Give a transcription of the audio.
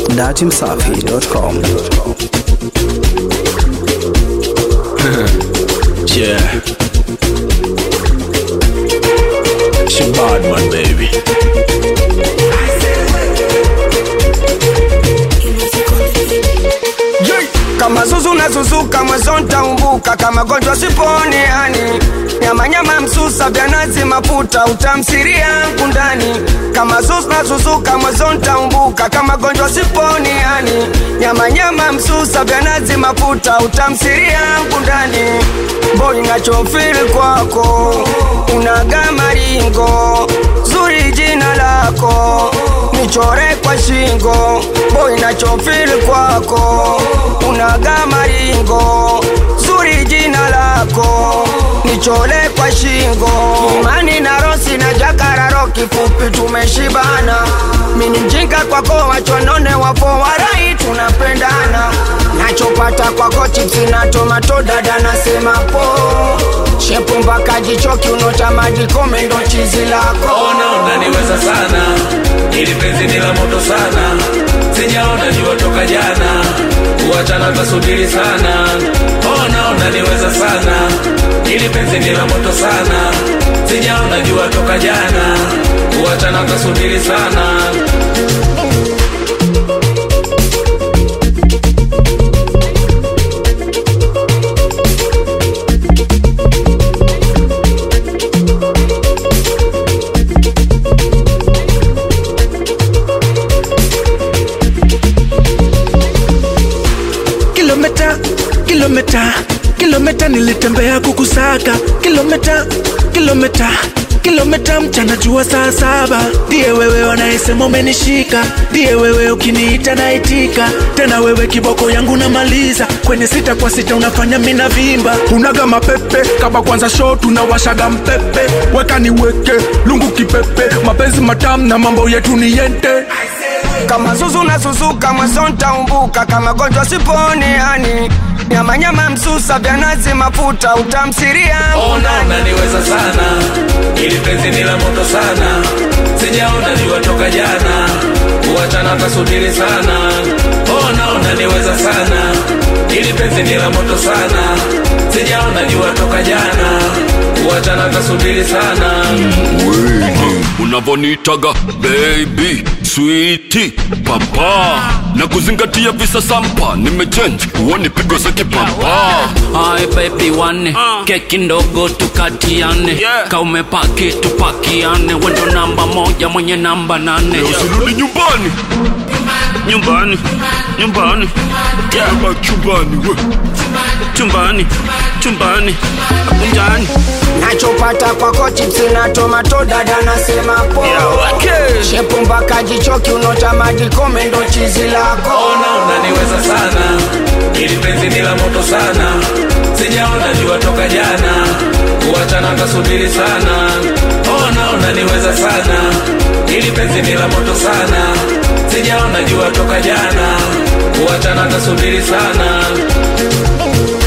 datimsafi.com. Yeah. She bad man, baby. kama zuzu na zuzuka mwezo ntaumbuka kama gonjwa siponi yani nyama nyama msusa vya nazi mafuta utamsiria ndani kama zuzu na zuzuka mwezo ntaumbuka kama gonjwa siponi yani nyama nyama msusa vya nazi mafuta utamsiria ndani boy nachofili kwako unaga maringo zuri jina lako nichore kwa shingo boy nachofili kwako unaga maringo zuri jina lako nichole kwa shingo imani na rosi na jakararo kifupi tumeshibana mini mjinga kwako wachonone wapo warai tunapendana nachopata kwako chipsi na tomato dada nasema po shepu mpaka jicho kiunota madikome ndo chizi lako ona unaniweza sana ili penzi ni la moto sana sijaona jua toka jana kuachana tasubiri sana ona unaniweza sana ili penzi ni la moto sana sijaona jua toka jana kuachana tasubiri sana kilomita kilomita kilomita nilitembea kukusaka kilomita kilomita kilomita mchana jua saa saba ndiye wewe wanayesema umenishika ndiye wewe ukiniita naitika tena wewe kiboko yangu namaliza kwenye sita kwa sita unafanya mina vimba unaga mapepe kama kwanza show tunawashaga mpepe weka niweke lungu kipepe mapenzi matamu na mambo yetu ni yente kama zuzu na suzuka mwezo ntaumbuka kama gonjwa siponi yani nyama nyama msusa vya nazi mafuta utamsiria ona unaniweza sana ili penzi ni la moto sana sijaona jua toka jana kuachana tasubiri sana ona unaniweza sana ili penzi ni la moto sana sijaona jua toka jana kuachana tasubiri sana unavonitaga baby switi papa na kuzingatia visa sampa nimechenji uoni pigo za kipapa Hai baby wane keki ndogo tukatiane Yeah. kaumepaki tupakiane wendo namba moja mwenye namba nane usirudi nyumbani nyumbani nyumbani kama chumbani we chumbani chumbani apunjani nachopata kwako chipsi na tomato dada nasema po shepu mpaka jicho kiunota madikome ndo chizi lako ona unaniweza sana ili penzi ni la moto sana sijaona jua toka jana kuachana tasubiri sana ona unaniweza sana ili penzi ni la moto sana sijaona jua toka jana kuachana tasubiri sana